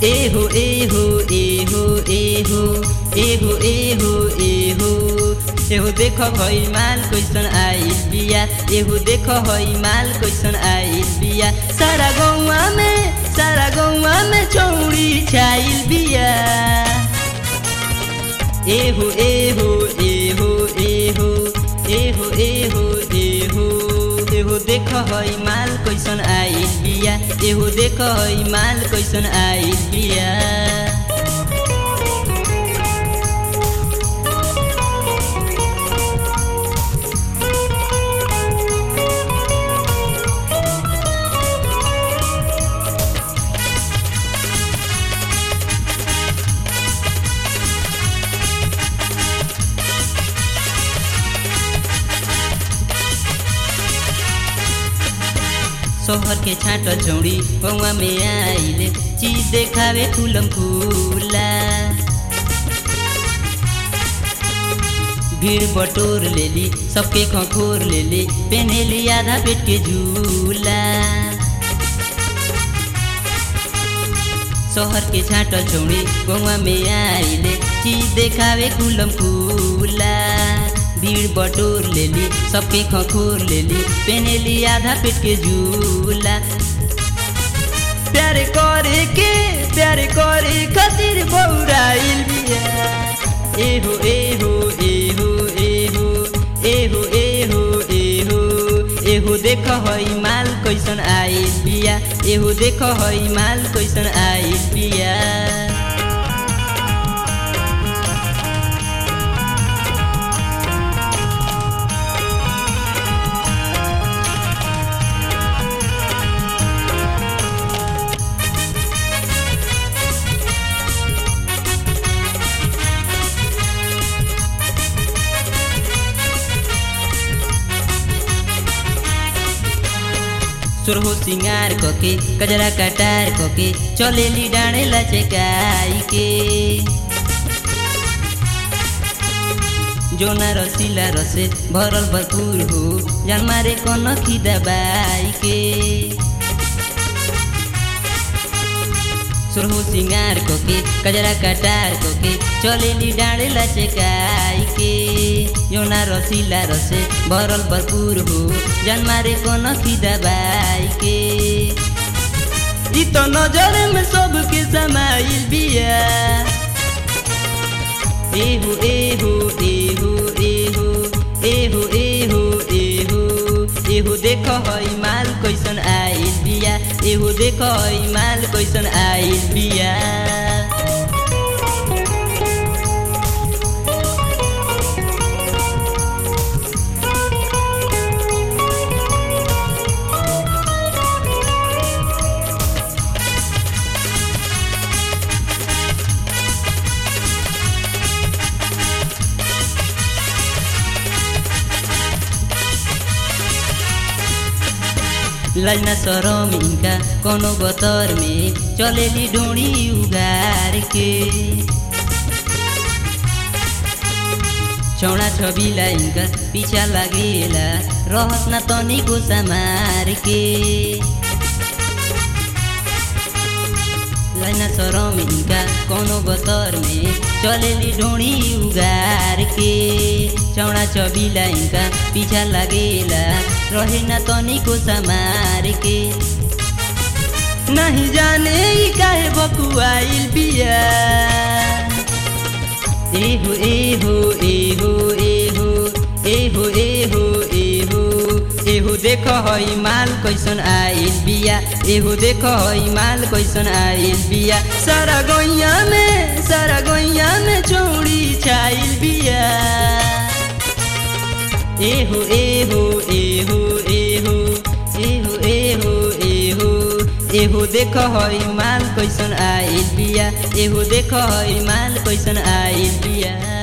एहो एहो एहो एहो एहो एहो एहो एहो देख हई माल कैसन आइल बिया एहो देख हई माल कैसन आइल बिया सारा गौवा में सारा गौवा में चौड़ी छाइल बिया एहो एहो एहो एहो एहो एहो एहो एहो देख हई माल कैसन आइल बिया एहो देख हई माल कैसन आइल बिया शहर के छाट चौड़ी गौवा में आइले चीज देखावे फूलम फूला भीड़ बटोर लेली सबके खखोर लेली पेनेली आधा पेट के झूला शहर के छाट चौड़ी गौवा में आइले चीज देखावे फूलम फूला भीड़ बटोर लेली सबके खखोर लेली पेनेली आधा पेट के झूला प्यारे करे के प्यारे करे खातिर बौराइल बिया एहो एहो एहो एहो एहो एहो एहो एहो देख हई माल कैसन आइल बिया एहो देख हई माल कैसन आइल बिया सुरहो सिंगार कके कजरा कटार कके चलेली डाँडे लचकाई के जोना रसिला रसे भरल भरपूर हो जान मारे कन दबाई के सुरहो सिंगार कके कजरा कटार कके चलेली डाँडे लचकाई के योना रसिला रसे भरल भरपूर हो जान मारे कन दबाई के इ तो नजर में सबके समाइल बिया एहो एहो एहो एहो एहो एहो एहो एहो देख हई माल कैसन आइल बिया एहो देख हई माल कैसन आइल बिया लजना सरम इनका कोनो बतर में चलेली डोरी उगार के चौड़ा छबिला इनका पीछा लागेला रहत न तनिको समार के लजना सरम इनका कोनो बतर में चलेली ढोड़ी उगार के चौड़ा चबिला इनका पीछा लागेला रहे न तनिको समार के नहीं जाने ई काहे बकुआइल बिया एहो एहो एहो एहो एहो एहो एहो एहो देख हई माल कैसन आइल बिया एहो देख हई माल कैसन आइल बिया सारा गैया में सारा गैया में चौड़ी छाइल बिया एहो एहो एहो एहो एहो एहो एहो एहो देख हई माल कैसन आइल बिया एहो देख हई माल कैसन आइल बिया